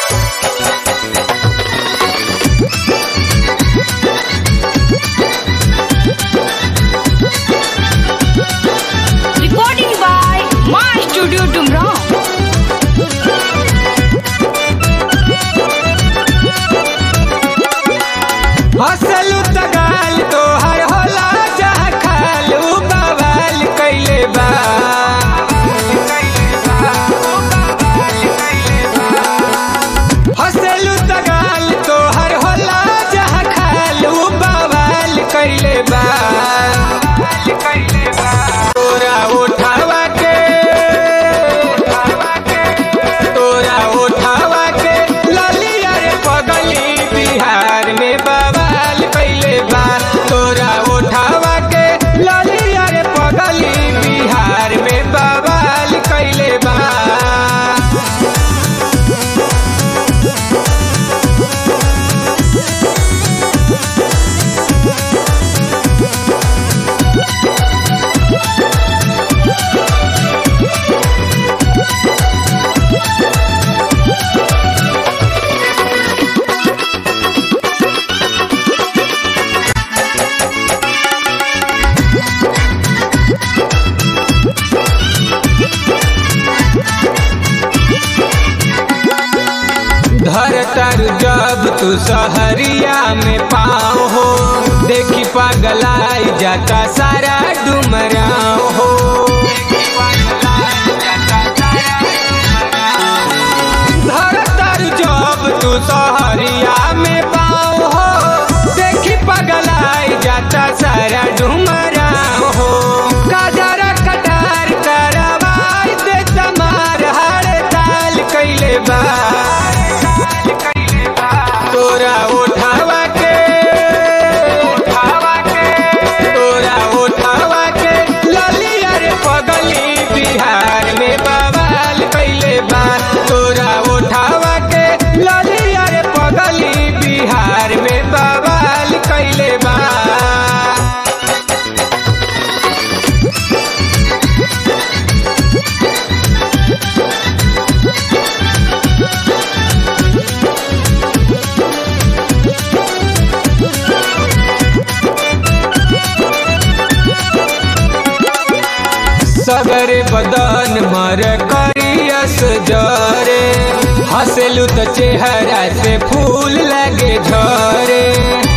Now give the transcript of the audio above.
Recording by Ma Studio Tumrao. हसलू तगाल तोहर होला जहाँ खालू बवाल कैले बा हसलू तगाल तोहर होला जहाँ खालू बवाल कैले बा तोरा उठावा के तोरा उठावा के ललिया रे पगली बिहार में बवाल कैले बा तोरा उठावा के ललिया रे पगली बिहार में बवाल कैले बा धरतर जब तू सहरिया में पाओ हो देखी पगलाई जाता सारा डुमराव हो धरतर जब तू सहरिया में पाओ हो देखी पगलाई जाता सारा डुमराव हो काजरा कटार करवाई दे तमार हड़ताल कैले बा तोरा उठावा के उठावा के तोरा उठावा के ललिया रे पगली बिहार में बवाल कैले बा तोरा उठावा के ललिया रे पगली बिहार में बवाल कैले बा सगर बदन मर करियस जरे हंसलू तो चेहरा से फूल लगे झरे